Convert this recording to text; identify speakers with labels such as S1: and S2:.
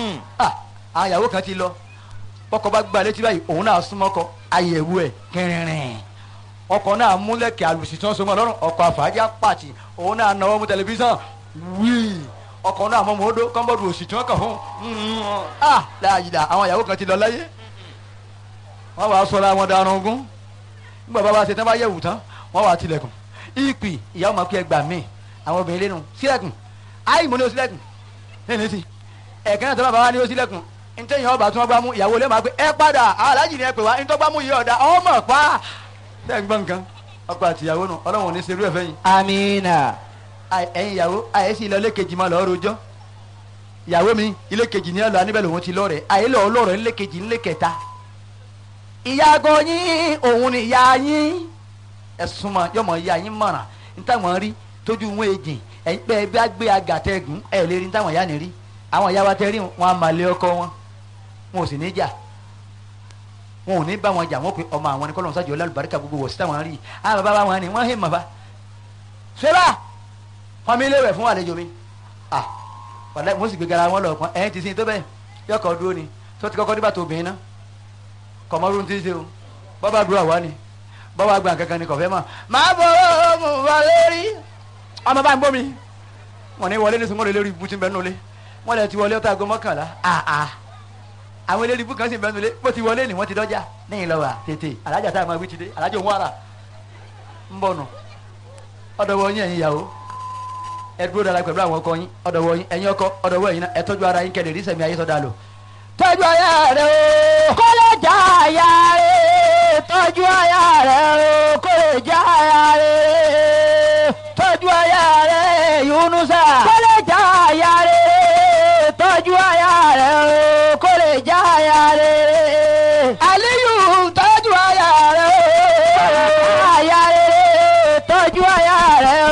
S1: ah àwọn ìyàwó kan ti lọ bọ́kọ bá gbà létí báyìí òun náà súnmọ́ kọ àyẹ̀wò ẹ̀ kẹrìnrìn ọkọ náà múlẹ̀kẹ̀ àlùsí tí wọ́n so mọ́ lọ́rùn ọkọ àfàájà pàtì òun náà náwó mú tẹlifíṣàn wíì ọkọ náà mọ́ mọ́ọ́dọ́ kọ́ńbọ́ọ̀dù òsì tí wọ́n kàn fún un ah láàyè àwọn ìyàwó kan ti lọ láyé wọ́n wàá sọ̀rọ̀ àwọn darun ogún nígbà bá wa ṣe tán bá yẹ̀wù tán wọ́n wàá tilẹ̀kùn ìpì ìyàwó máa kí ẹ gbà mí àwọn obìnrin lẹ́nu sílẹ̀kùn áì mo ní o sílẹ̀kùn lẹ́nu sí ẹ̀kẹ́ náà tó bá bá wa ní o sílẹ̀kùn ntẹ́yìn ọba tí wọ́n gbá mú ìyàwó lè máa pé ẹ padà aláàjì ni ẹ pè wá ntọ́ gbá mú yìí ọ̀dà ọmọ pa tẹ́ ń gbọ́ nǹkan ọkọ àti ìyàwó nù ọlọ́run ò ní serú ẹ̀ fẹ́yìn
S2: amina.
S1: Àì- ẹ̀yin ìyàwó àyè sí ilé ilé kejì máa lọ́ọ́ rojọ́ ìyàwó mi ilé kejì ní ẹ lọ aníbẹ̀ lòun ti lọ́ọ̀rẹ́ àyè lọ́ọ́ lọ́ọ̀rẹ́ ilé kejì ilé kẹta ìyàgò yín òun ni ìyá yín ẹ̀sùn mọ̀ yọmọ ìyá yín mọ̀ràn nítawọ̀n rí tójú wọn èjì ẹ̀yin pé ẹbí àgbé agàtẹ́gùn ẹ̀ lè rí nítawọ̀n ìyá ni rí àwọn ìyá wa tẹ́ rí wọn a máa lé ọkọ wọn wọn ò sì ní jà wọn ò ní bá wọn jà wọn pe ọmọ àwọn ní kọ́lọ́n sájọ lálùbáríkà gbogbo wọ̀ sí táwọn rí àwọn bàbá wọn ni wọ́n hé màbá ṣẹlá wọn mi léwẹ̀ fún àlejò mi ah wàlẹ́ mo sì gbé gara wọn lọ pọn ẹ̀yìn ti sin tó bẹ́ẹ̀ yọkọ̀ dúró ni tó ti kọ́kọ́ dìbà tó obìnrin náà kọ̀mọ́rún ti ṣe o bọ́bá dúró àwa ni bọ́bá gbà kankan ni kọ̀fẹ́ mọ̀ máa bọ̀ ọ́ mo wà lórí ọmọ bá ń bọ́ mi wọn ní wọlé ní sunwọ́n lórí ibùtí bẹ́ẹ̀ nulẹ̀ wọn lè ti wọlé ọ̀tá aago mọ́kànlá ah ah àwọn eléré ibú kan sì bẹ́ẹ̀ nulẹ̀ bó ti wọlé ni wọ́n ti dọ́jà níyìn lọ́wọ́ tètè alájà tá a máa wí ti dé alájà òun wàrà ń bọ̀ nù ọ̀dọ̀wọ̀ yín ẹ̀yin ìyàwó ẹ dúró dára pẹ̀lú àwọn ọkọ yín ọ̀dọ̀wọ̀ yín ẹ̀yin ọkọ ọ̀dọ̀wọ̀ yín náà ẹ tọ́jú ara yín kẹ́lẹ̀ rí sẹ̀mí ayé sọ́dà lò tọ́jú aya rẹ o
S2: kó lè já aya rẹ̀ tọ́jú aya rẹ̀ o kó lè já aya rẹ̀
S1: tọ́jú aya rẹ Yunusa
S2: kó